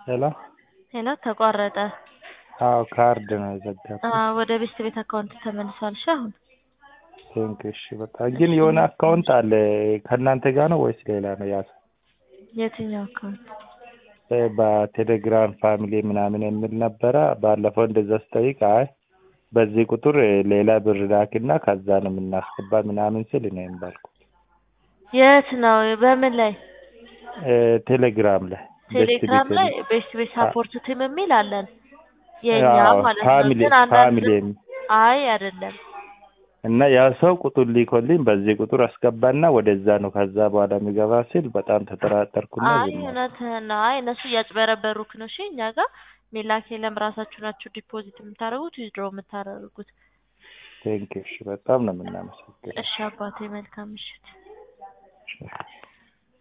ሄሎ ሄሎ ተቋረጠ። አዎ ካርድ ነው የዘጋሁት። አዎ ወደ ቤት ቤት አካውንት ተመልሷል። እሺ አሁን ቴንክ እሺ በጣም ግን የሆነ አካውንት አለ ከእናንተ ጋር ነው ወይስ ሌላ ነው ያዘ? የትኛው አካውንት? በቴሌግራም ፋሚሊ ምናምን የሚል ነበረ። ባለፈው እንደዛ ስጠይቅ አይ በዚህ ቁጥር ሌላ ብር ላክና ከዛ ነው የምናስገባ ምናምን ስል እኔ ባልኩት የት ነው? በምን ላይ? ቴሌግራም ላይ ቴሌግራም ላይ ቤስት ቤት ሳፖርት ቲም የሚል አለን የኛ አዎ፣ ማለት ነው። ፋሚሊ ግን አንዳንድ ፋሚሊ የሚል አይ አይደለም እና ያ ሰው ቁጥር ሊኮልኝ በዚህ ቁጥር አስገባና ወደዛ ነው ከዛ በኋላ የሚገባ ሲል በጣም ተጠራጠርኩና አይ ዝም አልኩ። እውነትህን ነው። አይ እነሱ እያጭበረበሩክ ነው። እሺ እኛ ጋር ሜላክ የለም። ራሳችሁ ናችሁ ዲፖዚት የምታደርጉት ዊዝድሮ የምታደርጉት። ቴንክ እሺ በጣም ነው የምናመሰግነው። እሺ አባቴ መልካም ምሽት።